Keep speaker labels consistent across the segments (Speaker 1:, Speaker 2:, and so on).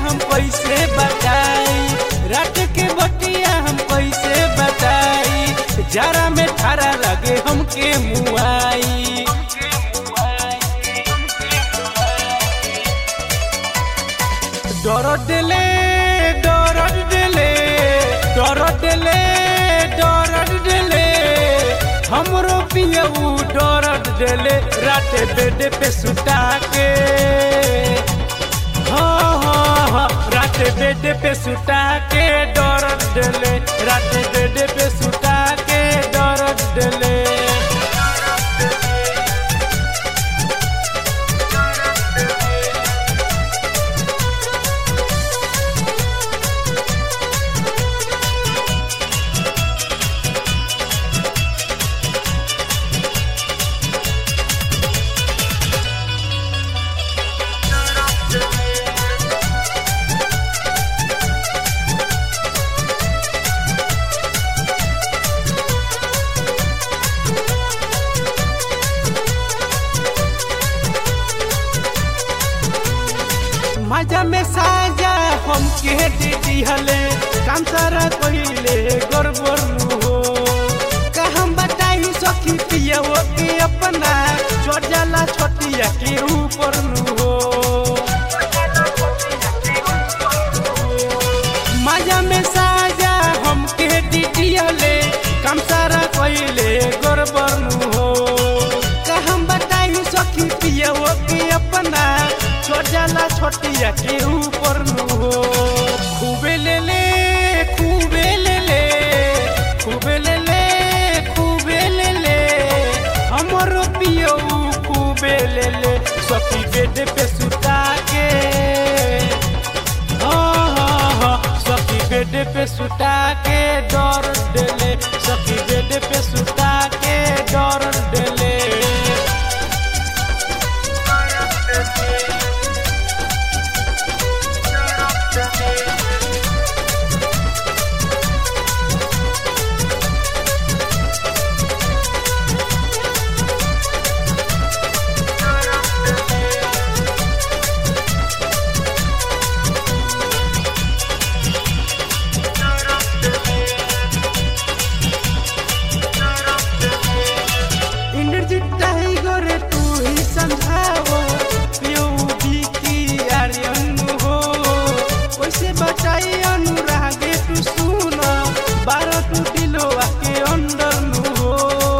Speaker 1: हम कैसे बताई रात के बतिया हम कैसे बताई जरा में थारा लगे हमके मुआई डर दिले डर दिले डर दिले डर दिले हमरो पियऊ डर दिले रात बेड पे सुता के हाँ हाँ हाँ रात बेड पे सुता के डर दिले रात बेड पे सुता के डर दिले मजा में साजा हमके दे दिहले काम सारा कहिले गड़बड़ हो का हम बताई सखी पिया के अपना चढ़ जाला छोटिया के ऊपर नु हो मजा में साजा हमके दे दिहले काम सारा कहिले गड़बड़ नु हो का हम बताई सखी पिया के अपना छोड़ जाला छोटिया के ऊपर नु हो खूबे ले ले खूबे ले ले खूबे ले ले खूबे ले ले हमर पियो खूबे ले ले सखी बेड पे सुता के हाँ हाँ हाँ सखी बेड पे सुता के डर देले सखी बेड पे सुता के डर देले इंद्रजीत टाइगर तू ही समझाओ पियो की आर्यन हो कैसे बचाई अनुरागे तू सुन बारह तू दिलो के अंदर नु हो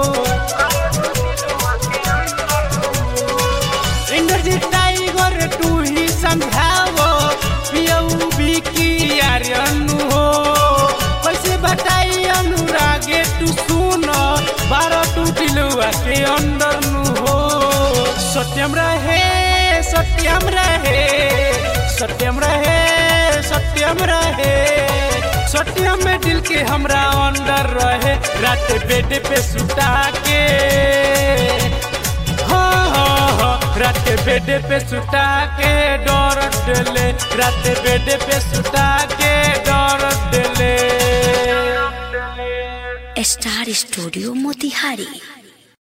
Speaker 1: इंद्रजीत टाइगर तू ही समझाओ पियो की आर्यन हो कैसे बताई अनुरागे तू सुन बारह तू दिलुआ के अंदर नु हो सत्यम रहे सत्यम रहे सत्यम रहे सत्यम रहे सत्यम में दिल के हमरा अंदर रहे रात बेड पे सुता के हाँ हाँ हाँ रात बेड पे सुता के डर दिले रात बेड पे सुता के डर दिले
Speaker 2: स्टार स्टूडियो मोतिहारी